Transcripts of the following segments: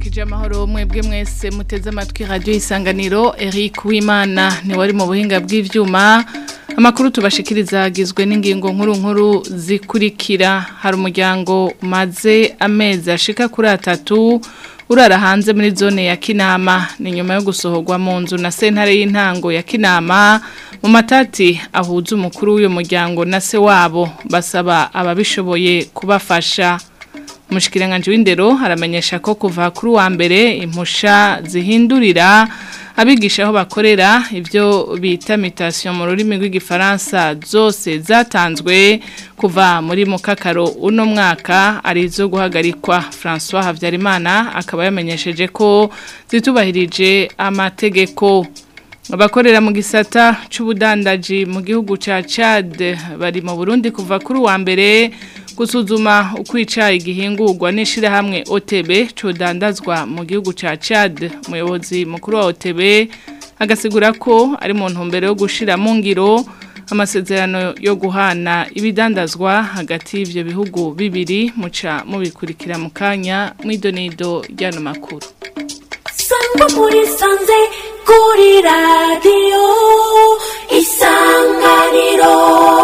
ndabaramukije amahoro mwebwe mwese muteze amatwi radio isanganiro Eric Wimana ni wari mu buhinga bw'ivyuma amakuru tubashikiriza agizwe n'ingingo nkuru nkuru zikurikira hari umuryango umaze amezi ashika kuri atatu urara hanze muri zone ya Kinama ni nyuma yo gusohorwa mu nzu na sentare y'intango ya Kinama mu matati ahuza umukuru w'uyo muryango na se wabo basaba ababishoboye kubafasha Umushikiranganje w'indero haramenyesha ko kuva kuri wa mbere impusha zihindurira abigisha aho bakorera ibyo bita mutation mu rurimi rw'igifaransa zose zatanzwe kuva muri mukakaro uno mwaka ari zo guhagarikwa François Havyarimana akaba yamenyesheje ko zitubahirije amategeko abakorera mu gisata c'ubudandaji mu gihugu ca Chad bari mu Burundi kuva kuri wa mbere gusuzuma ukwica igihingurwa n'ishirahamwe OTB codandazwa mu gihugu ca Chad umuyobozi mukuru wa OTB agasigura ko ari mu ntumbero yo gushira mu ngiro amasezerano yo guhana ibidandazwa hagati y'ivyo bihugu bibiri muca mubikurikira mu kanya mw'idonido ryano makuru sangwa muri sanze kuri radiyo isanganiro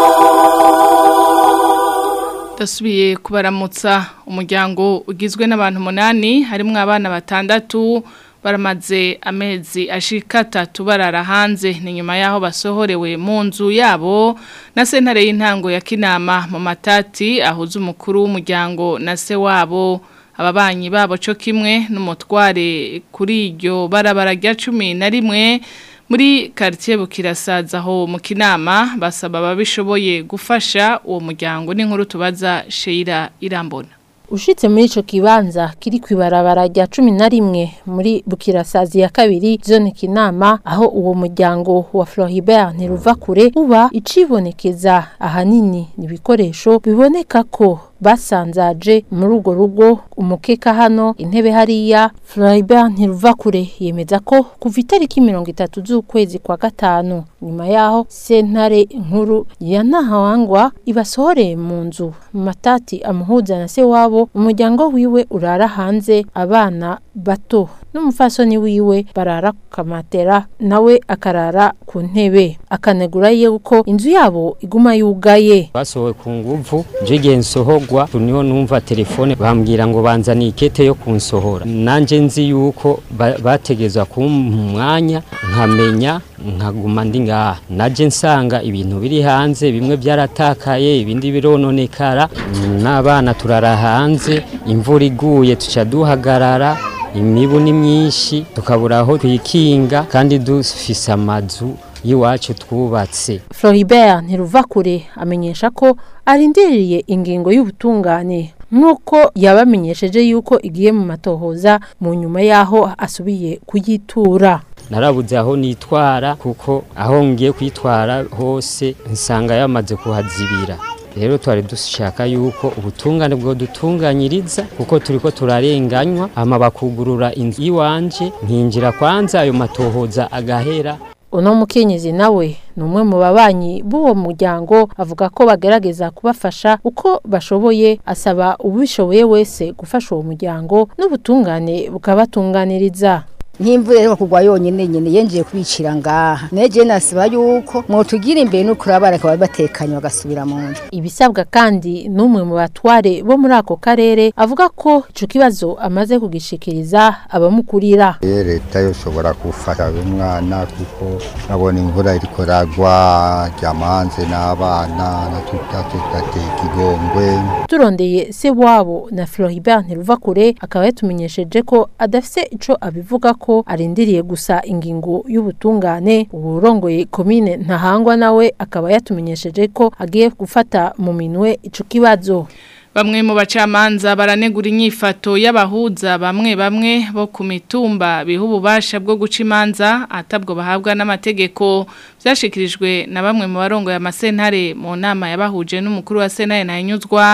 Dasubiye kubaramutsa umuryango ugizwe n'abantu umunani harimwo abana batandatu baramaze amezi ashika atatu barara hanze ni nyuma yaho basohorewe mu nzu yabo na sentare y'intango ya Kinama mu matati ahuza umukuru w'umuryango na se wabo ababanyi babo cyo kimwe n'umutware kuri iryo barabara rya cumi na rimwe muri quartier bukirasaza aho mu kinama basaba ababishoboye gufasha uwo muryango n'inkuru tubaza Sheira Irambona Ushitse muri ico kibanza kiri kwibarabara rya cumi na rimwe muri bukirasazi ya kabiri zone kinama aho uwo muryango wa Floribert ntiruva kure uba icibonekeza ahanini ibikoresho biboneka ko basanzaje muri urwo rugo umukeka hano intebe hariya Floribert ntiruva kure yemeza ko kuva itariki mirongo itatu z'ukwezi kwa gatanu nyuma yaho sentare nkuru ya Nahawangwa ibasohoreye mu nzu mu matati amuhuza na se wabo umuryango wiwe urara hanze abana bato n'umufasoni wiwe barara ku kamatera nawe akarara ku ntebe akanegura yuko inzu yabo iguma yugaye basohowe ku nguvu nje nsohogwa niho numva telefone bambwira ngo banzaniye ikete yo kunsohora nanje nzi yuko bategezwa kumpa umwanya nkamenya nkaguma ndi ngaha naje nsanga ibintu biri hanze bimwe byaratakaye ibindi birononekara n'abana turara hanze imvura iguye tuca duhagarara imibu ni myinshi tukabura aho twikinga kandi dufise amazu y'iwacu twubatse Floribert ntiruva kure amenyesha ko arindiriye ingingo y'ubutungane nk'uko yabamenyesheje yuko igiye mu matohoza mu nyuma y'aho asubiye kuyitura narabuze aho nitwara kuko aho ngiye kwitwara hose nsanga yamaze kuhazibira rero twari dushaka yuko ubutungane bwo dutunganyiriza kuko turiko turarenganywa ama bakugurura inzu iwanje nkinjira kwanza ayo matohoza agahera uno mukenyezi nawe ni umwe mu babanyi b'uwo muryango avuga ko bagerageza kubafasha uko bashoboye asaba ubishoboye wese gufasha uwo muryango n'ubutungane bukabatunganiriza nk'imvura rero kugwa yonyine nyine yenjiye kubicira ngaha neje nasaba yuko mwotugira imbere n'ukuri abana bakaba batekanye bagasubira mu nzu ibisabwa kandi n'umwe mu batware bo muri ako karere avuga ko ico kibazo amaze kugishikiriza abamukurira leta yoshobora gufasha umwana kuko nabona imvura iriko ragwa ryamanze n'abana natuta tutateka igongwe turondeye se wabo na Floribert Ntiruvakure akaba yatumenyesheje ko adafise ico abivuga ko arindiriye gusa ingingo y'ubutungane uburongoye komine ntahangwa nawe akaba yatumenyesheje ko agiye gufata mu minwe ico kibazo Bamwe mu bacamanza baranegura inyifato y'abahuza bamwe bamwe bo ku mitumba biha ububasha bwo guca imanza atabwo bahabwa n'amategeko byashikirijwe na bamwe mu barongo ya masentare mu nama yabahuje n'umukuru wa sentare ntayinyuzwa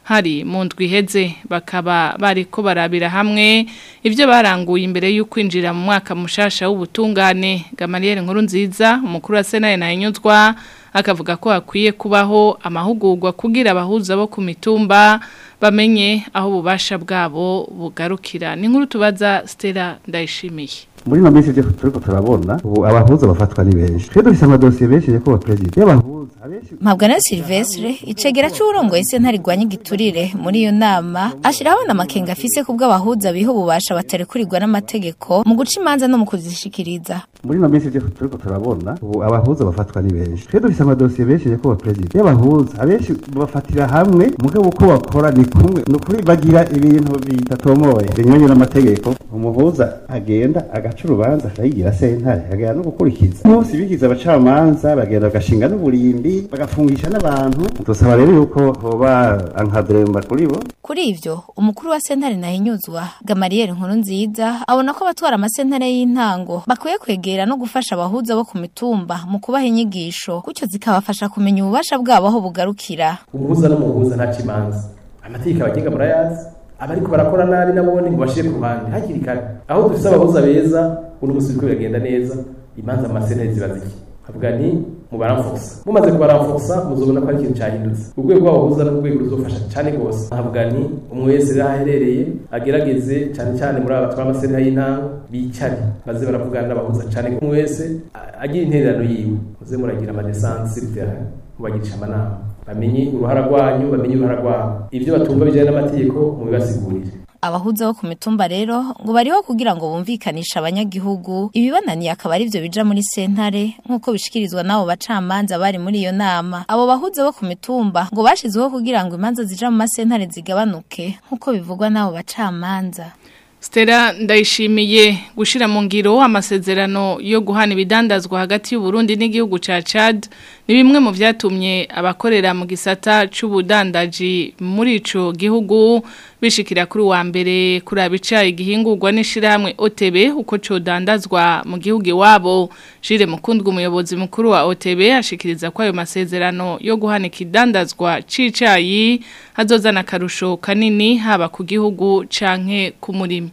hari mu ndwi iheze bakaba bariko barabira hamwe ivyo baranguye imbere yo kwinjira mu mwaka mushasha w'ubutungane Gamaliel nkuru nziza umukuru wa Sena na Inyuzwa akavuga ko hakwiye kubaho amahugurwa kugira abahuza bo ku mitumba bamenye aho ububasha bwabo bugarukira ni nkuru tubaza Stella ndayishimiye muri ino minsi ibyo turiko turabona ubu abahuza bafatwa ni benshi twe dufise amadosiye benshi yo kuba perezida y'abahuza abenshi Mpabwa Silvestre icegera c'urongoye sentare igwanya igiturire muri iyo nama ashiraho n'amakenga afise kubwo abahuza biha ububasha batarekurirwa n'amategeko mu guca imanza no mu kuzishikiriza muri ino minsi ibyo turiko turabona ubu abahuza bafatwa ni benshi twe dufise amadosiye benshi yo kuba perezida y'abahuza abenshi bafatira hamwe mugabo uko bakora ni kumwe ni ukuri bagira ibintu bidatomoye binyuranye n'amategeko umuhuza agenda agaca urubanza akayigira sentare akagenda no gukurikiza umunsi bigize abacamanza bagenda bagashinga n'uburimbi bagafungisha n'abantu dusaba rero yuko hoba ankadremba kuri bo kuri ivyo umukuru wa sentare nahinyuzwa Gamaliel nkuru nziza abona ko abatwara amasentare y'intango bakwiye kwegera no gufasha abahuza bo ku mitumba mu kubaha inyigisho gutyo zikabafasha kumenya ububasha bwabo aho bugarukira umuhuza n'umuhuza nta kimanza amategeko abagenga murayazi abariko barakora nabi nabone ngo bashire ku ruhande hakiri kare aho dufise abahuza beza uno musi biriko biragenda neza imanza mu masentare ziba ziki havuga ni mubaramfusa mumaze kubaramfusa muzobona ko ari ikintu cyahindutse urwego rw'abahuza n'urwego ruzofasha cyane rwose havuga ni umwe wese rero aherereye agerageze cyane cyane muri aba batwara amasentare y'intango bicare maze baravugana n'abahuza cyane umwe wese agira intererano yiwe muze muragira amadesansi mubagirisha amanama bamenye uruhara rwanyu bamenye uruhara rwabo ibyo batumva bijyanye n'amategeko mubibasigurire abahuza bo ku mitumba rero ngo bariho kugira ngo bumvikanishe abanyagihugu ibibananiye akaba ari byo bija muri sentare nk'uko bishikirizwa n'abo bacamanza bari muri iyo nama abo bahuza bo ku mitumba ngo bashizeho kugira ngo imanza zija mu masentare zigabanuke nk'uko bivugwa n'abo bacamanza Stella ndayishimiye gushira mu ngiro amasezerano yo guhana ibidandazwa hagati y'u Burundi n'igihugu ca Chad ni bimwe mu vyatumye abakorera mu gisata c'ubudandaji muri ico gihugu bishikira kuri wa mbere kuri abica igihingurwa n'ishiramwe OTB uko co dandazwa mu gihugu iwabo Jire Mukundwa umuyobozi mukuru wa OTB ashikiriza ko ayo masezerano yo guhana ikidandazwa c'icayi hazozana karusho kanini haba ku gihugu canke ku murimo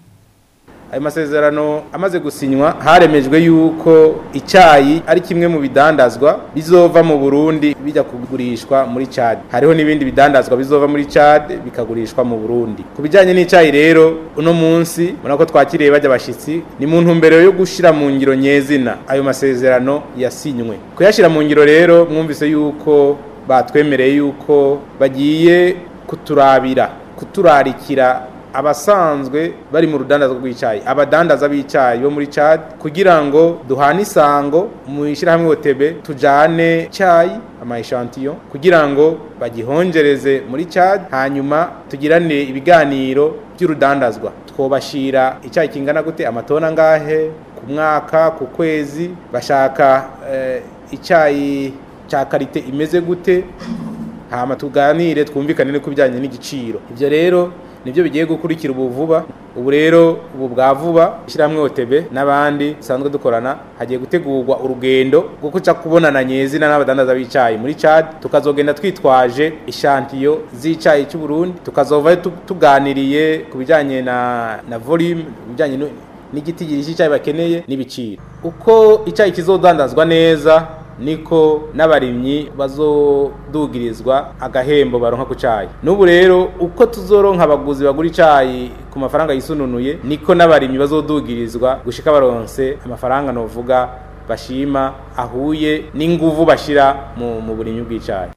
ayo masezerano amaze gusinywa haremejwe yuko icyayi ari kimwe mu bidandazwa bizova mu Burundi bijya kugurishwa muri Chad hariho n'ibindi bidandazwa bizova muri Chad bikagurishwa mu Burundi ku bijyanye n'icyayi rero uno munsi ubona ko twakiriye bajya abashyitsi ni mu ntumbero yo gushyira mu ngiro nyezina ayo masezerano yasinywe kuyashyira mu ngiro rero mwumvise yuko batwemereye yuko bagiye kuturabira kuturarikira abasanzwe bari mu rudandazwa rw'icyayi abadandaza b'icyayi bo muri Chad kugira ngo duhane isango mu ishyirahamwe OTB tujane icyayi ama echantillo kugira ngo bagihongereze muri Chad hanyuma tugirane ibiganiro by'urudandazwa twobashira icyayi kingana gute amatona ngahe ku mwaka ku kwezi bashaka eh, icyayi cya karite imeze gute hama tuganire twumvikane ku bijyanye n'igiciro ibyo rero nibyo bigiye gukurikira ubu vuba ubu rero ubu bwa vuba ishyirahamwe OTB n'abandi dusanzwe dukorana hagiye gutegurwa urugendo rwo kuca kubonana nyezina n'abadandaza b'icyayi muri Chad tukazogenda twitwaje ishantiyo z'icyayi cy'u Burundi tukazova tuganiriye ku bijyanye na na volume bijyanye n'igiti cy'icyayi bakeneye n'ibiciro uko icyayi kizodandazwa neza niko n'abarimyi bazodugirizwa agahembo baronka ku cyayi n'ubu rero uko tuzoronka abaguzi bagura icyayi ku mafaranga yisununuye niko n'abarimyi bazodugirizwa gushika baronse amafaranga novuga bashima ahuye n'inguvu bashira mu, mu burimyi bw'icyayi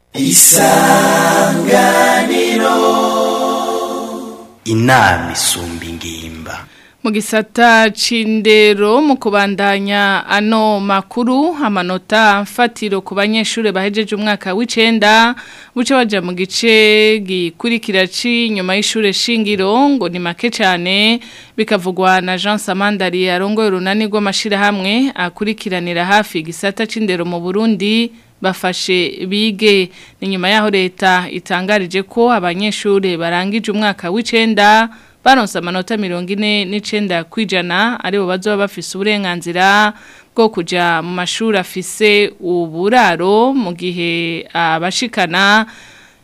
isanganiro inama isumba ingimba mu gisata c'indero mu kubandanya ano makuru amanota mfatiro ku banyeshuri bahejeje umwaka w'icenda buce baja mu gice gikurikira nyuma y'ishure shingiro ngo ni make cyane bikavugwa na Jean Samandari arongoye urunani rw'amashirahamwe akurikiranira hafi igisata c'indero mu Burundi bafashe bige ni nyuma yaho leta itangarije ko abanyeshuri barangije umwaka w'icenda baronse amanota mirongo ine n'icenda kwijana aribo bazoba bafise uburenganzira bwo kuja mu mashuri afise uburaro mu gihe abashikana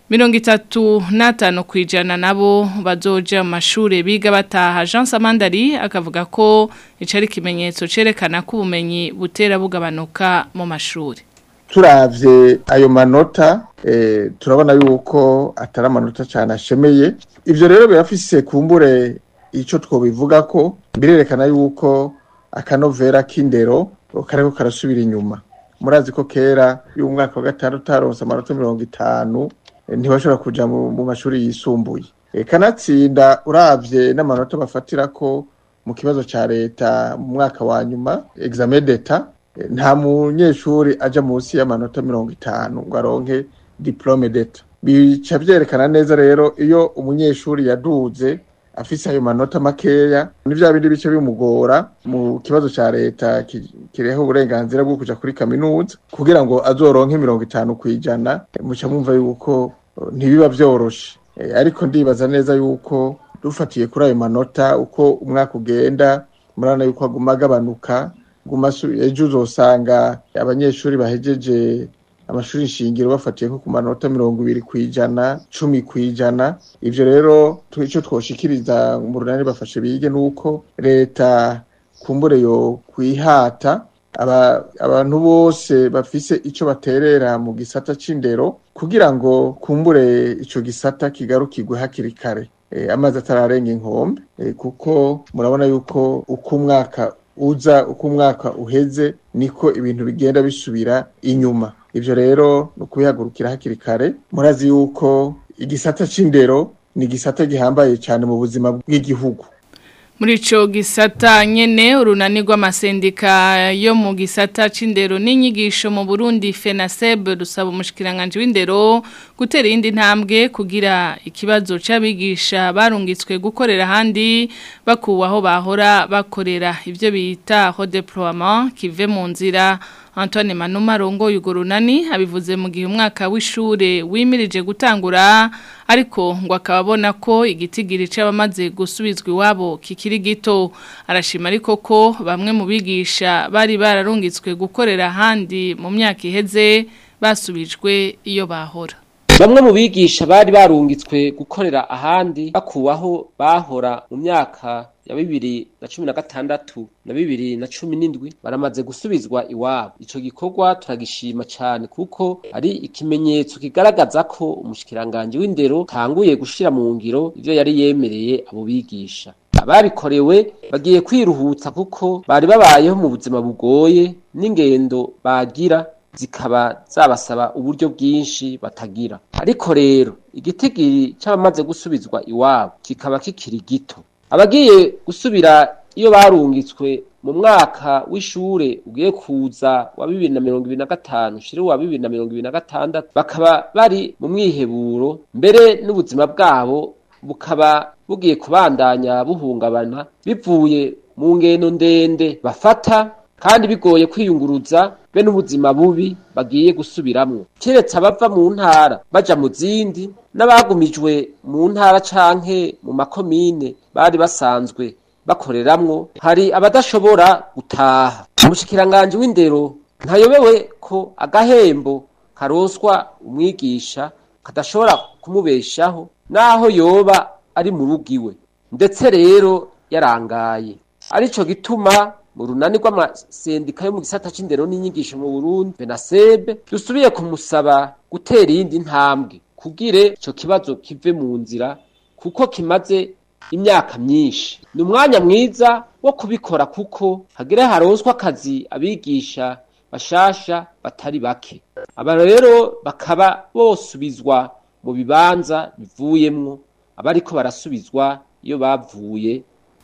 mirongo itatu n'atanu ku ijana nabo bazoja mu mashuri biga bataha jean samandari akavuga ko ico ari ikimenyetso cerekana ko ubumenyi butera bugabanuka mu mashuri turavye ayo manota eh, turabona yuko atari amanota cyane ashemeye ivyo rero birafise kumbure ico twobivuga ko birerekana yuko akanovera k'indero kariko karasubira inyuma murazi ko kera y'umwaka wa gatandatu utaronse amanota mirongo itanu eh, ntibashobora kuja mu, mu mashuri yisumbuye eh, kanatsinda uravye n'amanota bafatirako mu kibazo ca leta mu mwaka wa nyuma examen d'etat nta munyeshuri aja munsi y'amanota mirongo itanu ngo aronke diplome d'etat bica vyerekana neza rero iyo umunyeshuri yaduze afise ayo manota makeya ni vya bindi bice bimugora mu kibazo ca leta ki- kireho uburenganzira bwo kuja kuri kaminuza kugira ngo azoronke mirongo itanu kwijana muca mwumva yuko eh, ntibiba vyoroshe Eh, ariko ndibaza neza yuko dufatiye kuri ayo manota uko umwaka ugenda murabona yuko aguma agabanuka guma asu- ejo uzosanga abanyeshuri bahejeje amashuri shingiro bafatiye nko ku manota mirongo ibiri ku ijana cumi ku ijana ivyo rero tu- ico twoshikiriza mu runani bafashe bige nuko leta kumbure yo kwihata aba, abantu bose bafise ico baterera mu gisata c'indero kugira ngo kumbure ico gisata kigarukirwe hakiri kare e, amazi atararenga inkombe e, kuko murabona yuko uko umwaka uza uko umwaka uheze niko ibintu bigenda bisubira inyuma ivyo rero ni ukubihagurukira hakiri kare murazi yuko igisata c'indero ni igisata gihambaye cyane mu buzima bw'igihugu muri ico gisata nyene urunani rw'amasendika yo mu gisata c'indero n'inyigisho mu Burundi FENASEB rusaba umushikiranganje w'indero gutera iyindi ntambwe kugira ikibazo c'abigisha barungitswe gukorera handi bakuwe aho bahora bakorera ivyo bita redeploiement kive mu nzira Antoine Manuma rongo yugurunani abivuze mu gihe umwaka w'ishure wimirije gutangura ariko ngo akababona ko igitigiri c'abamaze gusubizwa iwabo kikiri gito arashima ariko ko bamwe mu bigisha bari bararungitswe gukorera handi mu myaka iheze basubijwe iyo bahora Bamwe mu bigisha bari barungitswe gukorera ahandi bakuwaho bahora mu myaka ya bibiri na cumi na gatandatu na bibiri na cumi n'indwi baramaze gusubizwa iwabo ico gikorwa turagishima cane kuko ari ikimenyetso kigaragaza ko umushikiranganje w'indero tanguye gushira mu ngiro ivyo yari yemereye abo bigisha ababikorewe bagiye kwiruhutsa kuko bari babayeho mu buzima bugoye n'ingendo bagira zikaba zabasaba uburyo bwinshi batagira ariko rero igitigiri c'abamaze gusubizwa iwabo kikaba kikiri gito abagiye gusubira iyo barungitswe mu mwaka w'ishure ugiye kuza wa bibiri na mirongo ibiri na gatanu ushire wa bibiri na mirongo ibiri na gatandatu bakaba bari mu mwiheburo mbere n'ubuzima bwabo bukaba bugiye kubandanya buhungabana bivuye mu ngendo ndende bafata kandi bigoye kwiyunguruza be n'ubuzima bubi bagiye gusubiramwo keretse abava mu ntara baja mu zindi n'abagumijwe mu ntara canke mu makomine bari basanzwe bakoreramwo hari abadashobora gutaha umushikiranganje w'indero ntayobewe ko agahembo karoswa umwigisha kadashobora kumubeshaho naho yoba ari mu rugo iwe ndetse rero yarangaye arico gituma mu runani rw'amasendika yo mu gisata c'indero n'inyigisho mu Burundi Benasebe dusubiye kumusaba gutera iyindi ntambwe kugire ico kibazo kive mu nzira kuko kimaze imyaka myinshi ni umwanya mwiza wo kubikora kuko hagire haronswa akazi abigisha bashasha batari bake aba rero bakaba bosubizwa mu bibanza bivuyemwo abariko barasubizwa iyo bavuye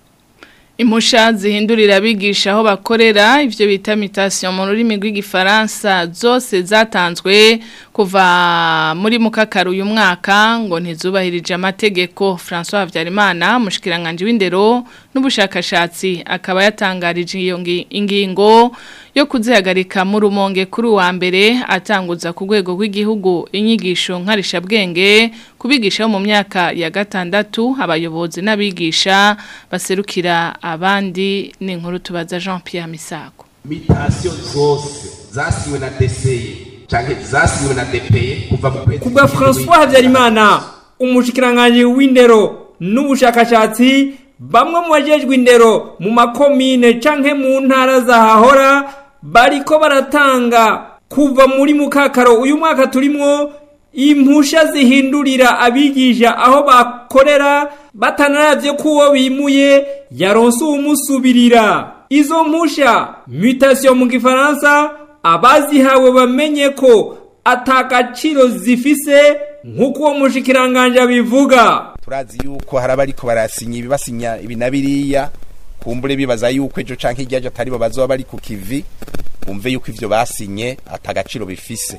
Impusha zihindurira abigisha aho bakorera ivyo bita mutation mu rurimi rw'igifaransa zose zatanzwe kuva muri mukakaru uyu mwaka ngo ntizubahirije amategeko François Havyarimana mushikiranganje w'indero n'ubushakashatsi akaba yatangarije iyo ngi- ingingo yo kuzihagarika mu rumonge kuri wa mbere atanguza ku rwego rw'igihugu inyigisho nkarisha bwenge kubigisha mu myaka ya gatandatu abayobozi n'abigisha baserukira abandi ni inkuru tubaza Jean Pierre Misago mitasiyo zose zasiwe na deseye canke zasinyiwe na DPE kuva mu kwezi kubwa François Habyarimana umushikiranganje w'indero n'ubushakashatsi bamwe mu bajejwe indero mu makomine canke mu ntara zahahora bariko baratanga kuva muri mukakaro uyu mwaka turimwo impusha zihindurira abigisha aho bakorera batanaravye ko uwo bimuye yaronse uwumusubirira izo mpusha mutation mu gifaransa abazihawe bamenye ko atagaciro zifise nk'uko uwo mushikiranganje abivuga turazi yuko hari abariko barasinya ibibasinya ibi na biriya kumbure bibaza yuko ejo canke iryaje atari bo bazoba bari ku kivi bumve yuko ivyo basinye atagaciro bifise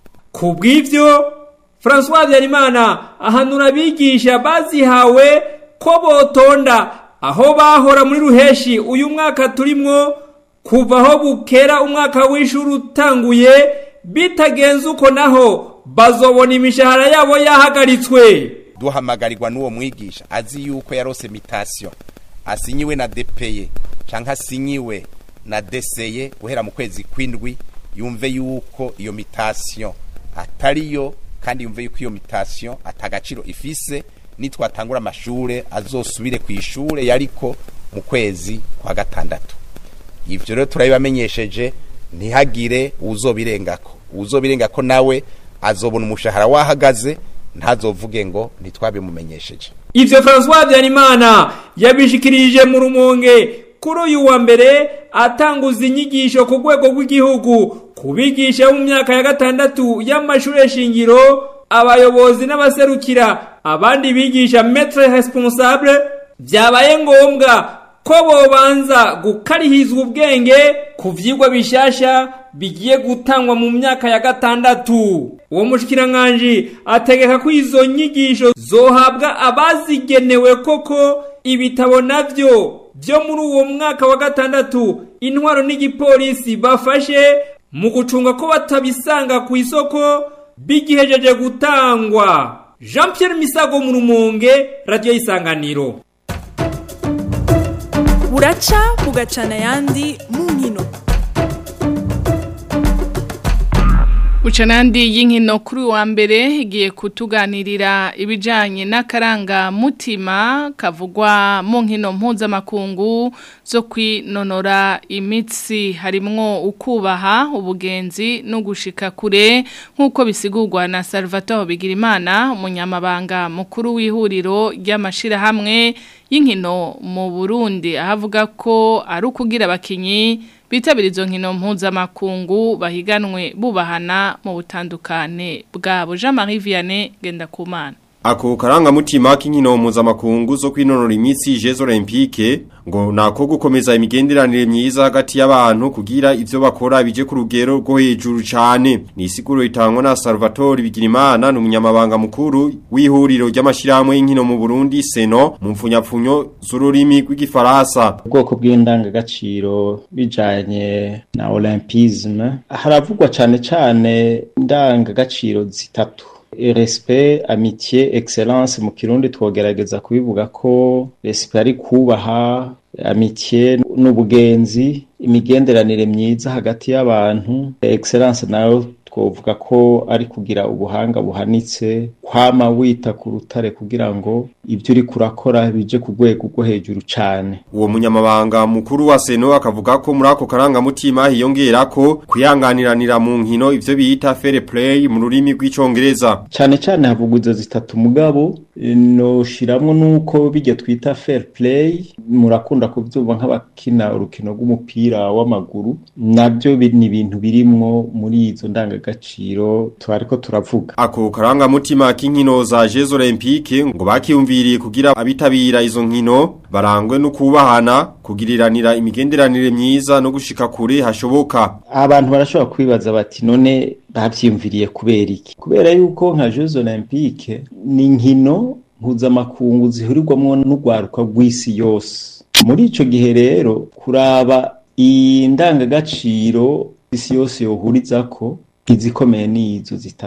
ku bw'ivyo François Habyarimana ahanura abigisha bazihawe ko botonda aho bahora muri ruheshi uyu mwaka turimwo kuva aho bukera umwaka w'ishuri utanguye bitagenze uko naho bazobona imishahara yabo yahagaritswe duhamagarirwa n'uwo mwigisha azi yuko yarose mitation asinyiwe na DPE canke asinyiwe na DCE guhera mu kwezi kwindwi yumve yuko iyo mitation atariyo kandi yumve yuko iyo mitation atagaciro ifise nitwatangura amashure azosubire ku ishure yariko mu kwezi kwa gatandatu ivyo rero turabibamenyesheje ntihagire uzobirengako uzobirengako nawe azobona umushahara wahagaze ntazovuge ngo ntitwabimumenyesheje ivyo François Habyarimana yabishikirije mu rumonge kuri uyu wa mbere atanguza inyigisho ku rwego rw'igihugu kubigisha mu myaka ya gatandatu y'amashure shingiro abayobozi n'abaserukira abandi bigisha maître responsable byabaye ngombwa ko bobanza gukarihizwa ubwenge ku vyigwa bishasha bigiye gutangwa mu myaka ya gatandatu uwo mushikiranganje ategeka ko izo nyigisho zohabwa abazigenewe koko ibitabo navyo byo muri uwo mwaka wa gatandatu intwaro n'igipolisi bafashe mu gucunga ko batabisanga ku isoko bigihejeje gutangwa Jean Pierre Misago mu rumonge radio isanganiro buraca bugacana ayandi mu nkino Ucanandi y'inkino kuri wa mbere igiye kutuganirira ibijanye n'akaranga mutima kavugwa mu nkino mpuzamakungu zo kwinonora imitsi harimwo ukubaha ubugenzi no gushika kure nk'uko bisigurwa na Salvatore Bigirimana umunyamabanga mukuru w'ihuriro ry'amashirahamwe y'inkino mu Burundi ahavuga ko ari ukugira abakinyi bitabira izo nkino mpuzamakungu bahiganwe bubahana mu butandukane bwabo Jean Marie Vianney Gendakumana Ako karanga mutima k'inkino mpuzamakungu zo kwinonora imitsi Jeux Olympique ngo nako gukomeza imigenderanire myiza hagati y'abantu kugira ivyo bakora bije ku rugero rwo hejuru cyane ni isiguro itangwa na Salvatore Bigirimana n'umunyamabanga mukuru w'ihuriro ry'amashirahamwe y'inkino mu Burundi Seno mu mfunyapfunyo z'ururimi rw'igifaransa ubwoko bw'indangagaciro bijanye na olympisme haravugwa cane cane indangagaciro zitatu respect amitié excellence mu kirundi twogerageza kubivuga ko respect ari kubaha amitié n'ubugenzi imigenderanire myiza hagati y'abantu excellence nayo twovuga ko ari kugira ubuhanga buhanitse kwama wita ku rutare kugira ngo ibyo uri kurakora bije ku rwego rwo hejuru cyane uwo munyamabanga mukuru wa seno akavuga ko muri ako karangamutima hiyongera ko kwihanganiranira mu nkino ivyo bita fair play mu rurimi rw'icongereza cyane cyane havugwa izo zitatu mugabo noshiramwo nuko bijya twita fair play murakunda kuvyumva nk'abakina urukino rw'umupira w'amaguru nabyo ni ibintu birimwo muri izo ndangagaciro twariko turavuga ako karangamutima k'inkino za Jeux Olympique ngo bakiyumviriye kugira abitabira izo nkino barangwe no kubahana kugiriranira imigenderanire myiza no gushika kure hashoboka abantu barashobora kwibaza bati none bavyimviriye kubera iki kubera yuko nka Jeux Olympique ni inkino mpuzamakungu zihurirwamwo n'urwaruka rw'isi yose muri ico gihe rero kuraba indangagaciro isi yose yohurizako izikomeye ni izo zitatu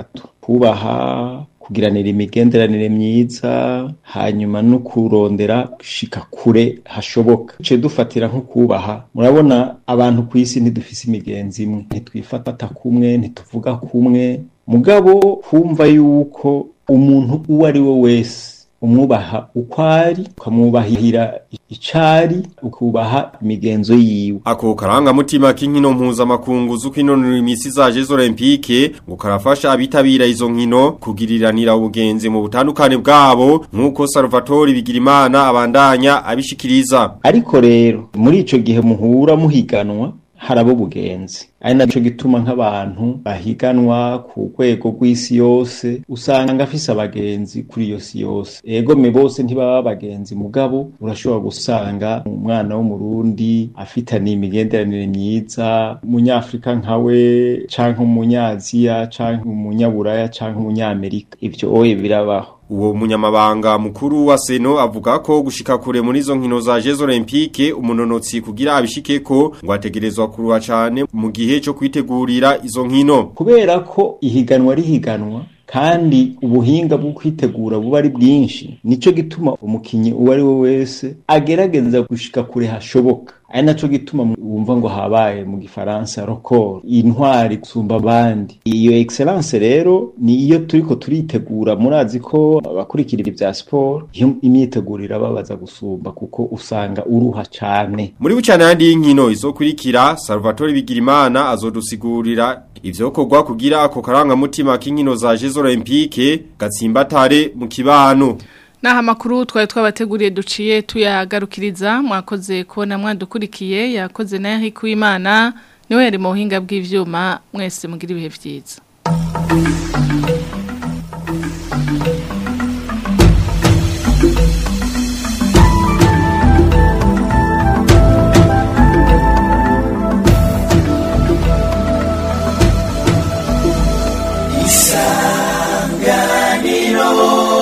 kubaha kugiranira imigenderanire myiza hanyuma no kurondera gushika kure hashoboka ce dufatira nko kubaha murabona abantu ku isi ntidufise imigenzi imwe ntitwifata kumwe ntituvuga kumwe mugabo kumva yuko umuntu uwo ari we wese umwubaha uko ari ukamwubahira icari ukubaha imigenzo yiwe ako karangamutima k'inkino mpuzamakungu z'ukwinonora imisi za Jeux Olympique ngo karafasha abitabira izo nkino kugiriranira ubugenzi mu butandukane bwabo nk'uko Salvatore Bigirimana abandanya abishikiriza ariko rero muri ico gihe muhura muhiganwa harabo bugenzi ari naco gituma nk'abantu bahiganwa ku rwego rw'isi yose usanga afise abagenzi kuri iyo si yose ego me bose ntibaba abagenzi mugabo urashobora gusanga umwana w'umurundi afitaniye imigenderanire myiza umunyafrika nkawe canke umunyaziya canke umunyaburaya canke umunyamerika ivyo oye birabaho Uwo munyamabanga mukuru wa Seno avuga ko gushika kure muri izo nkino za Jeux Olympique umunonotsi kugira abishikeko ngo ategerezwa kuruha cane mu gihe cyo kwitegurira izo nkino kubera ko ihiganwa rihiganwa kandi ubuhinga bwo kwitegura buba ari bwinshi nico gituma umukinyi uwo ari we wese agerageza gushika kure hashoboka ari naco gituma wumva ngo habaye mu gifaransa record intwari gusumba abandi iyo excellence rero ni iyo turiko turitegura murazi ko abakurikira ibya sport iyo imyiteguro irababaza gusumba kuko usanga uruha cane muri bucana yandi y'inkino izokurikira Salvatore Bigirimana azodusigurira ivyokorwa kugira ako karangamutima k'inkino za Jeux Olympique gatsimbatare mu kibano Naha amakuru twari twabateguriye duciye tuyagarukiriza mwakoze kubona mwadukurikiye yakoze na Eric Wimana niwe yari mu buhinga bw'ivyuma mwese mugira ibihe vyiza isanganiro